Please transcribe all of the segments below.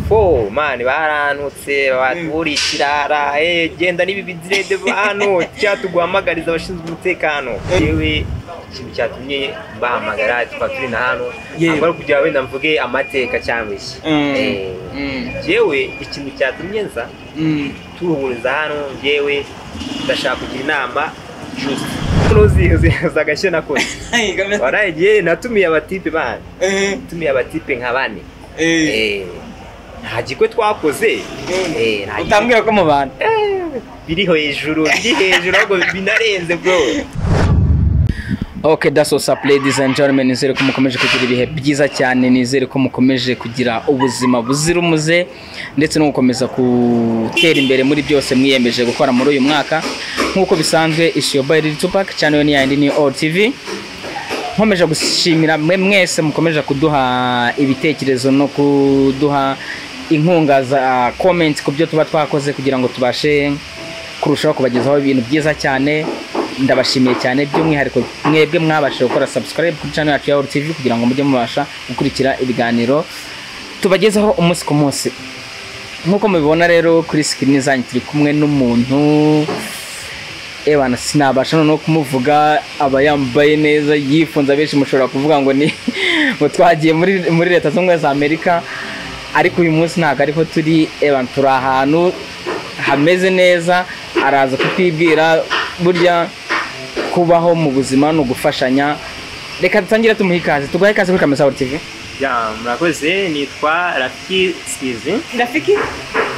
ko mani barantutse batubura ikirara eh, genda n'ibi bizirede hano cyatuguhamagariza abashinzwe umutekano yewe ikintu cyatumye bahamagara tukaba turi na hano Yewe. ntabwo ari kugira wenda mvuge amateka cyangwa iki Mm. Eh, Mm. jewe ikintu cyatumye nza Mm. tuhuriza hano jewe ndashaka kugira inama juste hano uzi uzi uzi agashya nakoze Hey, kamera- waraye jewe natumiye abatipe bana Eh, natumiye abatipe nka bane eh. Eh, nta gikwe twakoze Eh, nta gikwe- utambwira ko mubana Eh, biri hejuru biri hejuru ahubwo binarenze bro Okay, that's what's up ladies and gentlemen. Nizere ko mukomeje kugira ibihe byiza cyane, nizere ko mukomeje kugira ubuzima buzira umuze ndetse no gukomeza gutera imbere muri byose mwiyemeje gukora muri uyu mwaka. Nk'uko bisanzwe ishiyo by Lil Tupac, channel ni yandi ni All TV. nkomeje gushimira mwe mwese mukomeje kuduha ibitekerezo no kuduha inkunga za comment ku byo tuba twakoze kugira ngo tubashe kurushaho kubagezaho ibintu byiza cyane ndabashimiye cyane by'umwihariko mwebwe mwabashije gukora subscribe kuri channel yacu ya All TV kugira ngo mujye mubasha gukurikira ibiganiro tubagezaho umunsi ku munsi nk'uko mubibona rero kuri screen zanyu turi kumwe n'umuntu ebana sinabasha noneho kumuvuga aba yambaye neza yifunze abenshi mushobora kuvuga ngo ni ngo twagiye muri muri leta zunze ubumwe za amerika ariko uyu munsi ntabwo ariho turi ebana turi ahantu hameze neza araza kutwibwira burya kubaho mu buzima ni ugufashanya reka dutangire tumuhe ikaze tuguhe ikaze kuri kamesa TV ya murakoze nitwa rafiki skizi rafiki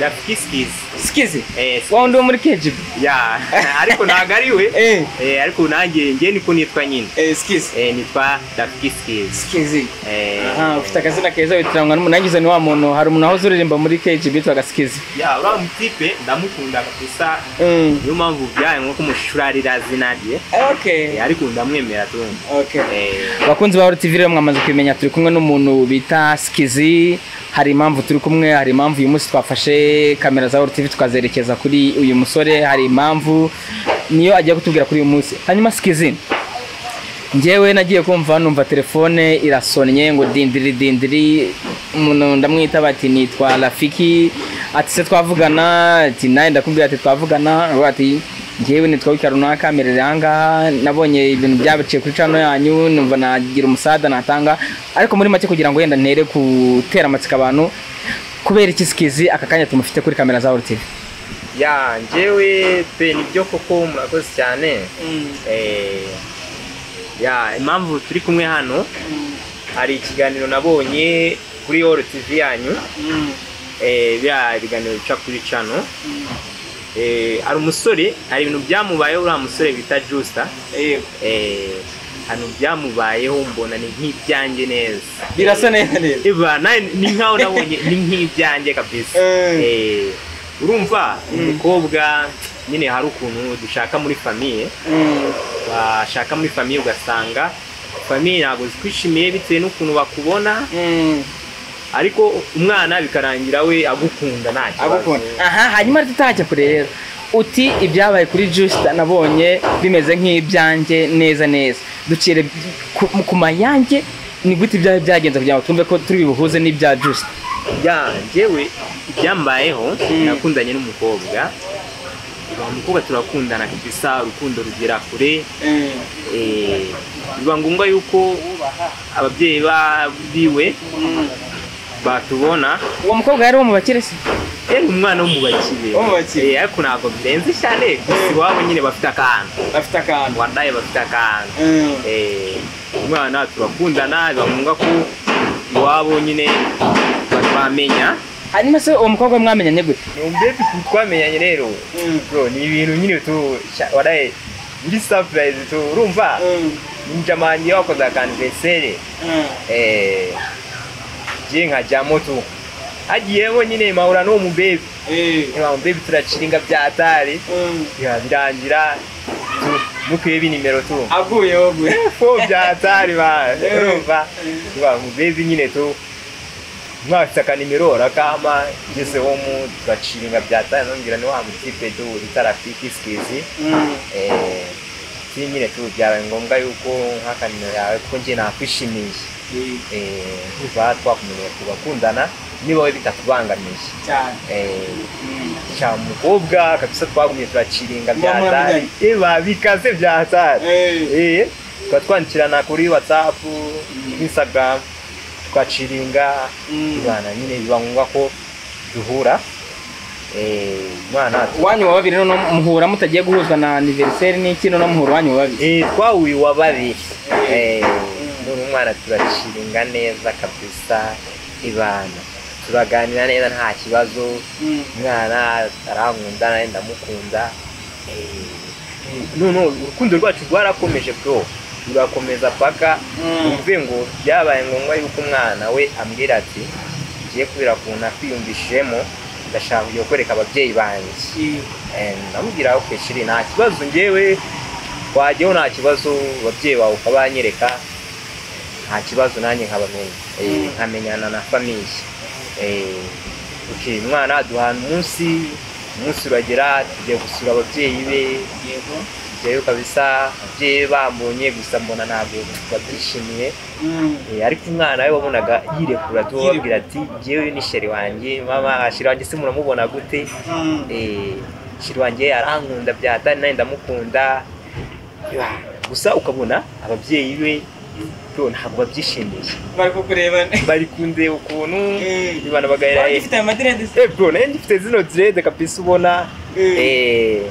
rafiki skizi sikizi eh wowe ndi wo muri kejibi ya ariko ntabwo ari we eh eh ariko nanjye njye niko nitwa nyine eh sikizi eh nitwa rafiki skizi sikizi eh Aha, ufite akazina keza witiranywa n'umuntu nagize ni wa muntu hari umuntu wahoze uririmba muri KGB witwaga Skizi ya uriya mutipe ndamukunda gusa niyo mpamvu byaye nko mushurarira zina rye okay Eh, ariko ndamwemera tumva okay eh bakunzi ba TV rero mwamaze kubimenya turi kumwe n'umuntu bita Skizi hari impamvu turi kumwe hari impamvu uyu munsi twafashe kamera za TV tukazerekeza kuri uyu musore hari impamvu niyo agiye kutubwira kuri uyu munsi hanyuma Skizi njyewe nagiye kumva numva telefone irasonnye ngo dindiri dindiri umuntu ndamwita bati nitwa rafiki ati se twavugana ati nawe ndakubwira ati twavugana Aravuga ati njyewe nitwa wika runaka merere ahangaha nabonye ibintu byabaciye kuri cano yanyu numva nagira umusada natanga ariko muri make kugira ngo wenda ntere gutera amatsiko abantu kubera iki sikizi aka kanya tumufite kuri kamera za orutivi ya njyewe pe nibyo koko murakoze cyane Eh, ya impamvu turi kumwe hano hari ikiganiro nabonye kuri All TV yanyu eh, biriya biganiro bica kuri cano Eh, hari umusore hari ibintu byamubayeho uriya musore bita Justa Eh, hano byamubayeho mbona ni nk'ibyanjye neza birasa neza neza Iba, nawe ni nkaho nabonye ni nk'ibyanjye kabisa Eh. Eh, urumva umukobwa nyine hari ukuntu dushaka muri famiye washaka muri famiye ugasanga famiye ntabwo zikwishimiye bitewe n'ukuntu bakubona ariko umwana bikarangira we agukunda nta kibazo aha hanyuma tutajya kure rero uti ibyabaye kuri jusita nabonye bimeze nk'ibyanjye neza neza ducire ku, ku mayanjye ni gute ibyawe byagenze kugira ngo twumve ko turi bibuhuze n'ibya jusita ya njyewe ibyambayeho nakundanye n'umukobwa uwo mukobwa turakundana kabisa urukundo rugera kure Eh, biba ngombwa yuko ababyeyi ba- biwe batubona uwo mukobwa yari uwo mu bakire se yari umwana wo mu bakire Wo mu bakire. Eh, ariko ntabwo birenze cyane gusa iwabo nyine bafite akantu afite akantu wadaye bafite akantu Eh, umwana turakundana biba ngombwa ko iwabo nyine bamenya hanyuma se uwo mukobwa mwamenyanye gute mbese twamenyanye rero bro ni ibintu nyine tu sha- wadaye biri surprise tu urumva njamani wakoze akanvesere Eh, je nkajyamo tu hagiyemo nyine mpahura n'uwo mubebi Ewa, mubebi turaciringa bya atari Ya, birangira tu- mukwiye binimero tu aguyeho aguye fo bya atari ba Eh. urumva Ewa, mubebi nyine tu mwafite akanimero rakama ngeze ho mu turaciringa bya atari nongera ni wa mutipe tu bita rafiki sikizi Eh, si nyine tu byabaye ngombwa yuko nk'akanimero yawe kuko njye nakwishimiye eh, tuba twakomeje tugakundana niba we bitatubangamiye cyane Eh, Mm. cya mukobwa kabisa twagumye turaciringa Muba byatari muravuganye? eba bikaze byatari Eh. Eh, tuba twandikirana kuri whatsapp instagram tukaciringa Mm. ibana nyine biba ngombwa ko duhura Eh, umwana wanyu wa babiri noneho muhura mutagiye guhuzwa na aniveriseri n'iki noneho muhura wanyu wa babiri Eh, twahuye uwa babiri Eh, none umwana turaciringa neza kabisa ibana turaganira neza nta kibazo Mm. umwana arankunda nawe ndamukunda none urukundo rwacu rwarakomeje bro rurakomeza paka Mm. umve ngo byabaye ngombwa yuko umwana we ambwira ati ngiye kubera kuntu nakwiyumvishijemo ndashaka kujya kwereka ababyeyi banjye Mm. Eh, ndamubwira ok shiri nta kibazo ngewe wajyaho nta kibazo ababyeyi bawe ukabanyereka nta kibazo nanjye nkabamenya Eh, nkamenyana na famiye Eh, ok umwana aduhana umunsi umunsi uragera tugiye gusura ababyeyi be Yego. tujyayo kabisa ababyeyi be bambonye gusa mbona ntabwo babyishimiye Mm. Eh, ariko umwana we wabonaga yirekura tu babwira ati ngewe ni sheri wanjye mama sheri wanjye se muramubona gute Mm. Eh, shiri wanjye yarankunda bya dani nanjye ndamukunda Yeah. gusa ukabona ababyeyi be bro ntabwo babyishimiye bari kukurebana bari kundeba ukuntu Mm. ibana bagahera Waba ufite aya madirede se eh bro nanjye ngifite zino direde kabisa ubona Mm. eh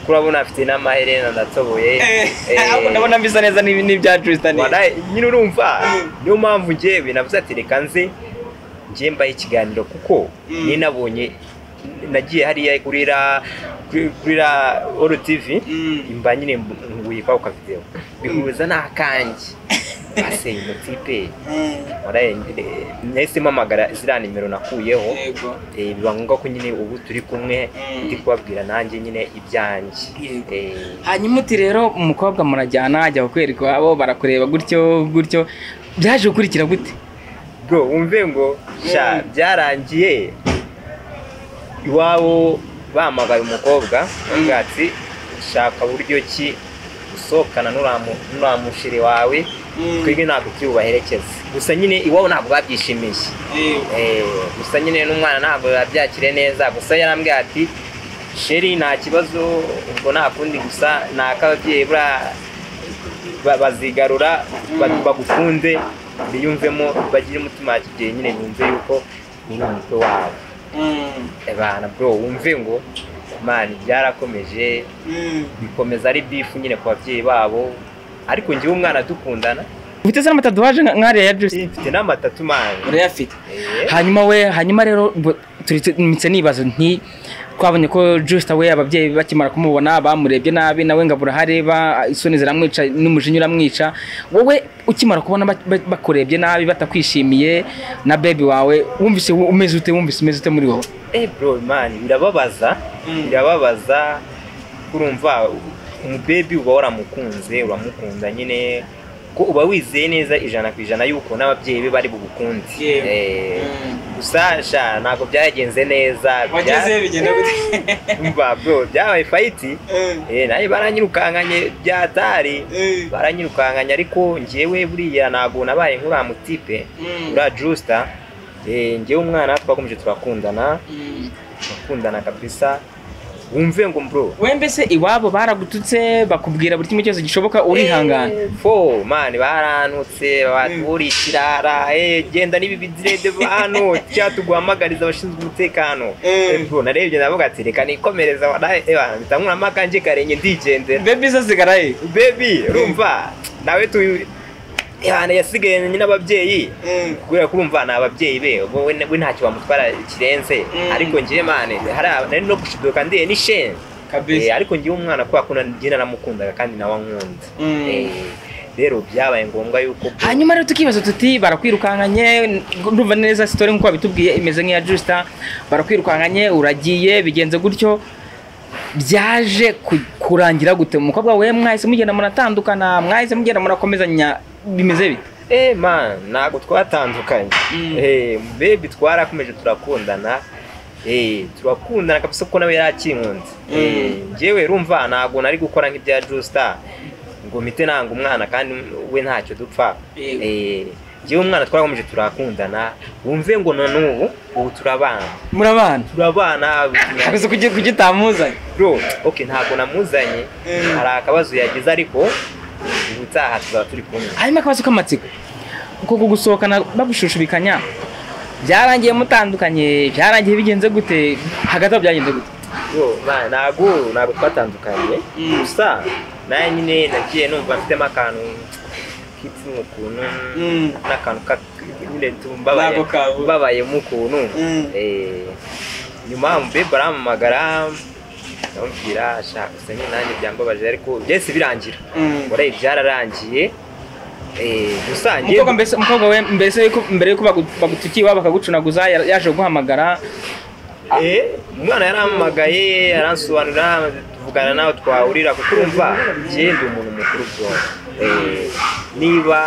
kurabona afite n'amaherena ndatoboye Eh, Eh, ahubwo ndabona mbisa neza n'ibi n'ibya Tristan wadaye nyine urumva Mm. niyo mpamvu ngewe navuze ati reka nze ngiye mbaye ikiganiro kuko Mm. niyo nabonye nagiye hariya kuri ra kuri kuri ra oro tivi Mm. mba nyine nguye kwa ka video bihuza n'akanjye ase mutipe Mm. wadaye nahise mpamagara ziriya nimero nakuyeho yego Eh, biba ngombwa ko nyine ubu turi kumwe Mm. ndi kubabwira nanjye nyine ibyanjye Yego. Eh, hanyuma uti rero umukobwa murajyana ajya kukwereka iwabo barakureba gutyo gutyo byaje gukurikira gute bro wumve ngo sha Mm. byarangiye iwabo bahamagaye umukobwa bavuga ati shaka buryo ki usohokana n'uramu- n'uriya mushiri wawe Mm. twebwe ntabwo tuwubaherekeza gusa nyine iwabo ntabwo babyishimiye yego Eh, gusa nyine n'umwana ntabwo yabyakire neza gusa yarambwiye ati sheri nta kibazo ubwo nta kundi gusa ni ak'ababyeyi buriya ba- bazigarura ba- bagukunde biyumvemo bagire umutima wa kibyeyi nyine yumve yuko uri umutwe wabo Mm. abana bro wumve ngo mani byarakomeje Mm. bikomeza ari bifu nyine ku babyeyi babo ariko njyewe umwana dukundana ufite se n'amata duhaje nka- nk'ariya ya Tristan mfite n'amatatu mani urayafite hanyuma we hanyuma rero bo- turi tumitse nibaza nti twabonye ko Justin we ababyeyi bakimara kumubona bamurebye nabi nawe ngo burahareba isoni ziramwica n'umujinya uramwica wowe ukimara kubona ba- ba- bakurebye nabi batakwishimiye na baby wawe wumvise wu- umeze ute wumvise umeze ute muri wowe Eh bro man birababaza Mm. birababaza kurumva umubebi uba waramukunze uramukunda nyine ko uba wizeye neza ijana ku ijana yuko n'ababyeyi be bari bugukunde Yewe. Eh, Mm. gusa sha ntabwo byagenze neza bya- wagezeyo bigenda gute umva bro byabaye fayiti Mm. eh naye baranyirukankanye byatari Mm. baranyirukankanye ariko njyewe buriya ntabwo nabaye nk'uriya mutipe Mm. uriya jusita eh, njyewe umwana twakomeje turakundana Mm. bakundana kabisa wumve ngo bro we mbese iwabo baragututse bakubwira buri kimwe cyose gishoboka urihangana Eh, fo mani barantutse batuburiye ikirara eh, genda n'ibi bidirede hano cyangwa tuguhamagariza abashinzwe umutekano Eh. Eh, bro narebye ndavuga ati reka nikomereza wadaye eba mpita nkuramo akanjye karenge ndigendera baby zo zigaraye baby urumva nawe tu ebana yasigaye nyine ababyeyi Mm. kubera ko urumva ni ababyeyi be ubwo we we ntacyo bamutwara kirenze Mm. ariko njyewe mani hari aba- nari no gushiduka ndiye n'isheni Eh, kabisa ariko ngewe umwana kubera ko ngenda namukundaga kandi nawe ankunda Mm. Eh, rero byabaye ngombwa yuko hanyuma rero tukibaza tuti barakwirukankanye ndumva neza sitori nk'uko babitubwiye imeze nk'iya jusita barakwirukankanye uragiye bigenze gutyo byaje ku- kurangira gute umukobwa we mwahise mugenda muratandukana mwahise mugenda murakomezanya bimeze bite eh man ntabwo twatandukanye Mm. eh baby twarakomeje turakundana eh turakundana kabisa kuko nawe yakinkunze Mm. eh njyewe rumva ntabwo nari gukora nk'ibya Just Star ngo mite nanga umwana kandi we ntacyo dupfa Yego. eh njyewe umwana twarakomeje turakundana wumve ngo na n'ubu ubu turabana murabana turabana gusa kuki kuki utamuzanye bro ok ntabwo namuzanye Mm. hari akabazo yagize ariko ubutaha tuzaba turi kumwe hanyuma akabazo k'amatsiko uko gusohokana bagushushubikanya byarangiye mutandukanye byarangiye bigenze gute hagati aho byagenze gute Yo, ba- ntabwo ntabwo twatandukanye Mm. gusa nawe nyine nagiye numva mfitemo akantu k'itsina ukuntu Mm. n'akantu ka- nyine Ntabwo kabo. mbabayemo ukuntu Mm. Eh, nyuma umubebe arampamagara ndamubwira ashaka gusa nyine nanjye byambabaje ariko byose birangira Mm. uraye byararangiye Eh, gusa njye umukobwa mbese umukobwa we mbese yuko mbere yuko bagu- bagutukiye iwabo bakagucunaguza yar- yaje kuguhamagara Eh, umwana yarampamagaye aransobanurira tuvugana nawe twahurira kuko urumva njye ndi umuntu mukuru bwonko Eh, niba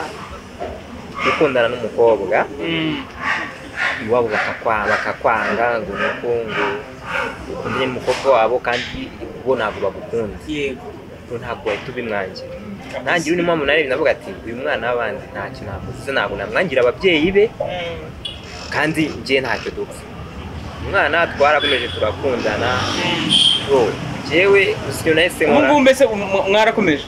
ukundana n'umukobwa Mm. iwabo bakakwa- bakakwanga ngo ni uko ngo ukundane n'umukobwa wabo kandi bo ntabwo bagukunda Yego. ngo ntabwo wahita ubimwangira nanjye urimo munarebe navuga ati uyu mwana w'abandi ntacyo namuzize ntabwo namwangira ababyeyi be Mm. kandi njye ntacyo dupfa umwana twarakomeje turakundana bro njyewe usibye nahise ubu ngubu nkora mbese umu- mwarakomeje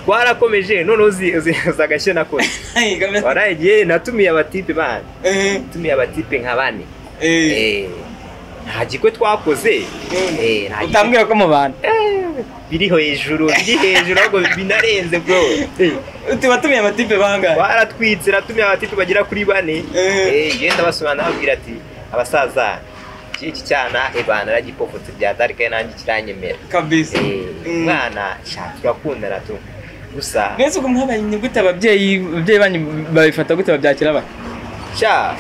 twarakomeje noneho uzi uzi uzi agashya nakoze Hey, kamera- waragiye natumiye abatipe bana Eh, natumiye abatipe nka bane eh. Eh, nta gikwe twakoze eh, nta gikwe utambwira ko mubana Eh, biri hejuru biri hejuru ahubwo binarenze bro Eh, Uti watumiye amatipe bangahe? twaratwitse natumiye abatipe bagera kuri bane Eh. Eh, ngenda basobanura ababwira ati abasaza iki- iki cyana ebana aragipofotse bya darike nanjye kiranyemera Kabisa. Eh, Mm. umwana sha turakundana tu gusa mwese uko mwabaye ni gute ababyeyi ababyeyi banyu babifata gute babyakira bate sha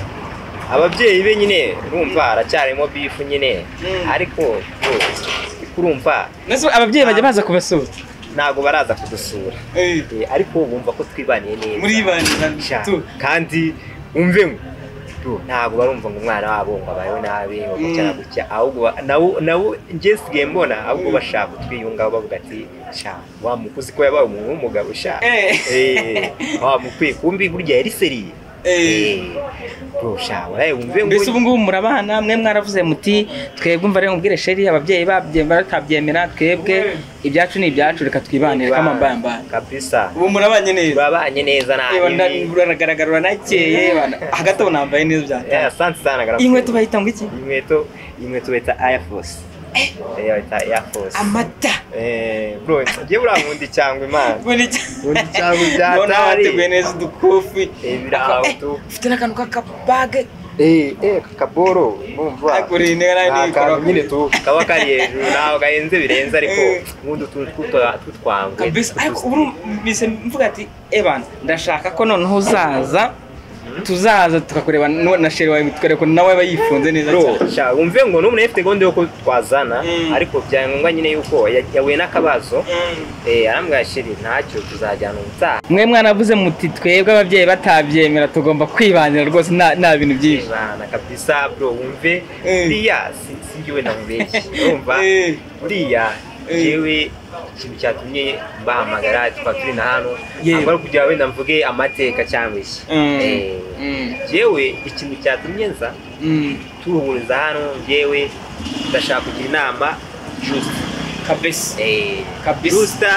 ababyeyi be nyine urumva aracyarimo bifu nyine Mm. ariko yo, urumva mbese ababyeyi bajya baza kubasura ntabwo baraza kudusura Eh. Eh, ariko bumva ko twibaniye neza Muri bani Sha, tu. kandi umve ngo tu, ntabwo barumva ngo umwana wabo ngo abayeho nabi ngo gutya na Mm. gutya ahubwo ba- nabo- nabo njye sigaye mbona ahubwo Mm. bashaka kutwiyungaho bavuga ati sha wa mukuzi ko yabaye umuntu w'umugabo sha Eh. Eh, wa mukwiye kumbi burya yari seriye Eh. bro sha waraye wumve ngo mbese ubu ngubu murabana mwe mwaravuze muti twebwe mva rero mubwire sheri ababyeyi babye- batabyemera twebwe ibyacu ni ibyacu reka twibanire kamambambara kabisa Ubu murabanye neza. urabanye neza nta Reba nda- bibi. uragaragara uranakeye bana. Hagati aho nambaye neza Eh, byatanze. asante sana garafu. iyi nkweto bayita ngo iki inkweto inkweto bita Air Force eh bita Air Force Amata. eh bro njye buramundi cyangwa imana Ubu ni- ubundi cyangwa ibyatari. Ndabona bateguye neza udukufi. eh birahutu Ufite n'akantu k'akabage. eh eh kakaboro numva Aguriye intebe nayo Ni niyikora. akantu nyine tu kaba kari hejuru ntabwo gahenze birenze ariko Eh. ubundi utuntu tw'utwa- tw'utwangwe kabisa ariko ubu mbise mvuga ati ebana ndashaka ko noneho uzaza tuzaza tukakureba no- na sheri wawe tukareba ko nawe aba yifunze neza bro cyane sha wumve ngo n'umuntu afite gahunda yo ko twazana Mm. ariko byaye ngombwa nyine yuko ya- yahuye n'akabazo Mm. eh arambwira shiri ntacyo tuzajyana ubutaha mwe mwanavuze muti twebwe ababyeyi batabyemera tugomba kwibanira rwose nta nta bintu byinshi bana kabisa bro wumve Eh. buriya si- si njyewe namubeshye urumva Eh. buriya Eh. jewe ikintu cyatumye bahamagara tukaba turi na hano Yewe. ntabwo ari kugira wenda mvuge amateka cyambeshye Mm. Eh, Mm. jewe ikintu cyatumye nza Mm. turuhuriza hano jewe ndashaka kugira inama jusita kabisa Eh, Kabisa. jusita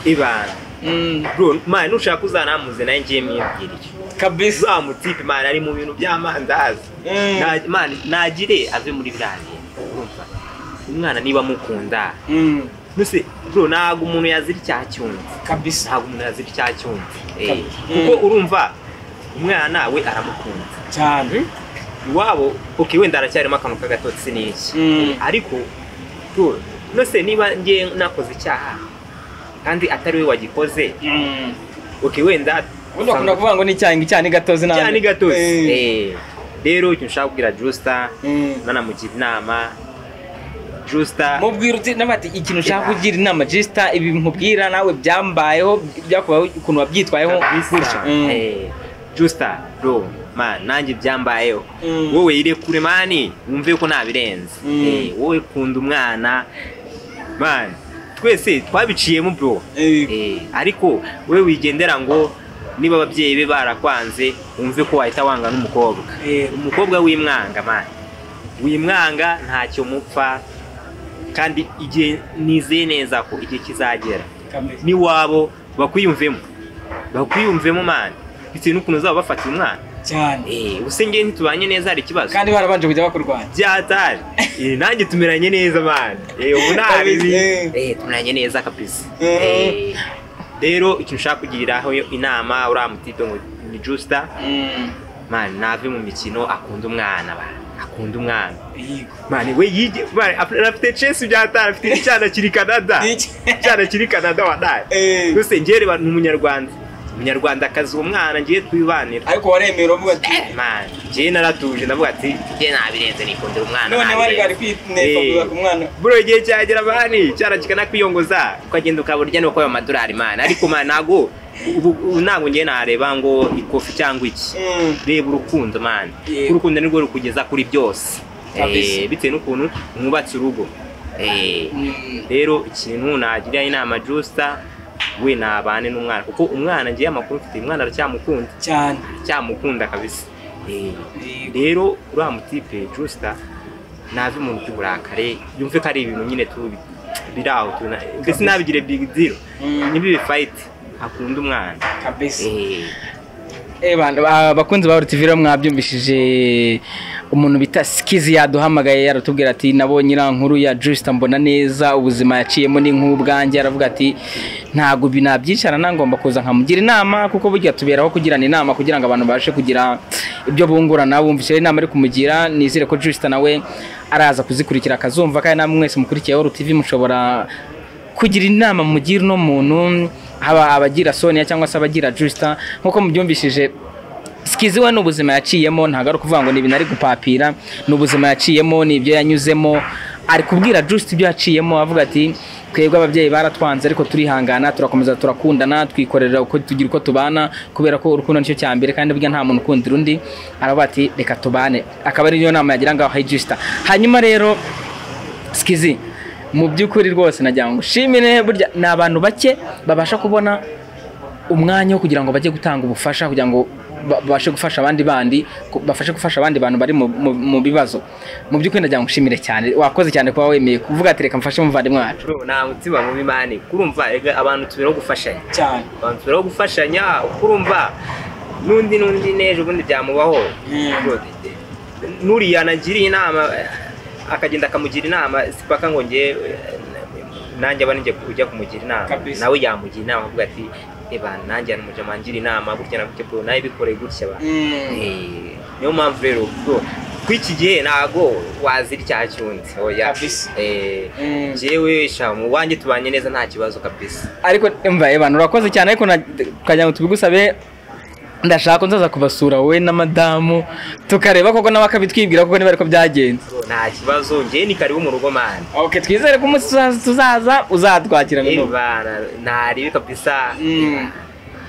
ibana Mm. bro mani nushaka uzanamuze nawe ngiye mwibwira icyo kabisa uzamutipe imana ari mu bintu by'amandazi Mm. Na- Imana nagire ave muri biriya urumva umwana niba amukunda Mm. nuse bro ntabwo umuntu yazira icyaha cyundi kabisa ntabwo umuntu yazira icyaha cyundi Eh, Mm. kuko urumva umwana we aramukunda cyane iwabo ok wenda haracyarimo akantu k'agatotsi n'iki Mm. ariko bro nose niba ngiye nakoze icyaha kandi atari we wagikoze Mm. ok wenda ubundi bakunda kuvuga ngo ni icyayi ngo icyayi ni gatozi cyane ni nabi gatozi Eh. Eh, rero icyo nshaka kubwira jusita Mm. nanamugira inama jusita mubwira uti nawe ati ikintu ushaka kugira inama jisita ibi nkubwira nawe byambayeho byakubayeho ukuntu wabyitwayeho gutya Mm. jusita bro ma nanjye byambayeho Mm. wowe irekure mani wumve ko ntabirenze Mm. Eh, wowe kunda umwana mani twese twabiciyemo bro Eh. Eh, ariko we wigendera ngo niba ababyeyi be barakwanze wumve ko wahita wanga n'umukobwa Yego. umukobwa w'imwanga mani w'imwanga ntacyo mupfa kandi igihe nizeye neza ko igihe kizagera kameze n'iwabo bakwiyumvemo bakwiyumvemo mani bitewe n'ukuntu uzaba bafata umwana cyane Eh, ubuse ngewe ntitubanye neza hari ikibazo kandi barabanje kujya bakurwanya byatari Eh, nanjye tumeranye neza mani ubu Kabizi. nabi Eh, tumeranye neza kabisa Mhm. Eh, rero ikintu ushaka kugiriraho inama uriya mutipe ngo ni jusita mani nave mu mikino akunda umwana ba akunda umwana yego mani we yige mani ap- afite chesi byatari afite icyana kiri kanada icyana kiri kanada wadaye Eh. gusa njye reba ni umunyarwanda umunyarwandakazi uwo mwana njye twibanira ariko waremera uvuga ati mani njye naratuje ndavuga ati njye nabirenze nikundira umwana none bari bari nabirenze." kwineka Eh. kuvuga ku mwana bro igihe cyagera bani cyarakikana kwiyongoza ukagenda ukaburya nuko ayo madolari mani ariko mani ntago ubu ubu ntabwo njye nareba ngo ikofi cyangwa iki Mm. reba urukundo mani Yego. urukundo nirwo rukugeza kuri byose Kabisa. Eh, bitewe n'ukuntu mwubatse urugo Eh, Mm. rero ikintu nagira inama jusita we nabane n'umwana kuko umwana ngewe amakuru mfite umwana aracyamukunda cyane aracyamukunda kabisa Eh, Yego. rero uriya mutipe jusita nave umuntu by'uburakare yumve ko ari ibintu nyine tubi biri aho tuna- mbese nabigire big deal Mm. ntibibe fayiti akunda umwana kabisa Eh, Eh bana, ba- bakunzi ba TV rero mwabyumvishije umuntu bita Skizi yaduhamagaye yaratubwira ati nabonye iriya nkuru ya Justin mbona neza ubuzima yaciyemo ni nk'ubwanjye aravuga ati ntabwo ibi nabyicana ngomba kuza nkamugira inama kuko burya tuberaho kugirana inama kugira ngo abantu babashe kugira ibyo bungurana bumvise rero inama ari kumugira nizere ko Justin nawe araza kuzikurikira akazumva kandi namwe mwese mukurikiye World TV mushobora kugira inama mugira uno muntu haba abagira sonia cyangwa se abagira jusita nk'uko mubyumvishije sikizi we ni ubuzima yaciyemo ntabwo ari ukuvuga ngo ni ibintu ari gupapira ni ubuzima yaciyemo ni ibyo yanyuzemo ari kubwira jusita ibyo yaciyemo avuga ati twebwe ababyeyi baratwanze ariko turihangana turakomeza turakundana twikorera uko tugira uko tubana kubera ko urukundo nicyo cya mbere kandi burya nta muntu ukundira undi aravuga ati reka tubane akaba ari niyo nama yagira ngaho jusita hanyuma rero sikizi mu by'ukuri rwose nagira ngo ushimire burya ni abantu bake babasha kubona umwanya wo kugira ngo bajye gutanga ubufasha kugira ngo ba- babashe gufasha abandi bandi ku- bafashe gufasha abandi bantu bari mu- mu mu bibazo mu by'ukuri nagira ngo ushimire cyane wakoze cyane kuba wemeye kuvuga ati reka mfashe umuvandimwe wacu bro, nta mutima mubi mani kurumva erega abantu tuberaho gufashanya cyane abantu tuberaho gufashanya kurumva n'undi n'undi n'ejo ubundi byamubaho Mm. Bro, n'uriya anagiriye inama eh, akagenda akamugira inama si paka ngo njye eh, nanjye aba ninjye kujya kumugira inama Kabisa. nawe yamugira inama avuga ati eba nanjye hano muja mangira inama gutya na gutya bro nawe bikoreye gutya ba Mm. Eh, niyo mpamvu rero bro kw'iki gihe ntago wazira icyaha cy'undi oya Kabisa. Eh, Mm. njyewe sha mu wanjye tubanye neza nta kibazo kabisa ariko mva abantu urakoze cyane ariko na- tukagira ngo tubigusabe ndashaka nzaza kubasura wowe na madamu tukareba koko nawe akabitwibwira kuko niba ariko byagenze nta kibazo njyewe ni karibu mu rugo mani okay twizere ko umunsi tuzaza- tuzaza uzatwakirana yewe n'ubu bana ntaribi kabisa Mm.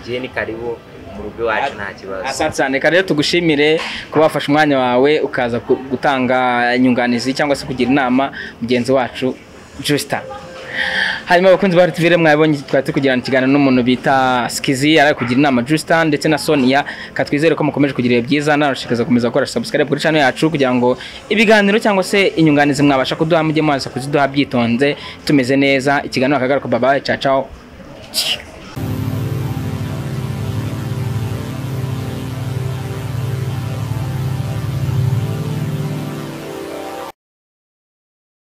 njyewe ni karibu mu rugo iwacu nta kibazo Asante cyane rero tugushimire kuba wafashe umwanya wawe ukaza ku- gutanga inyunganizi cyangwa se kugira inama mugenzi wacu Justin. Hanyuma abakunzi ba RTV mwabonye twari turi kugirana ikiganiro n'umuntu bita Skizi ari kugira inama Justin ndetse na Sonia katwizere ko mukomeje kugira ibihe byiza nanashikaza gukomeza gukora subscribe kuri channel yacu kugira ngo ibiganiro cyangwa se inyunganizi mwabasha kuduha mujye mwaza kuziduha byitonze tumeze neza ikiganiro akagaruka bye bye ciao ciao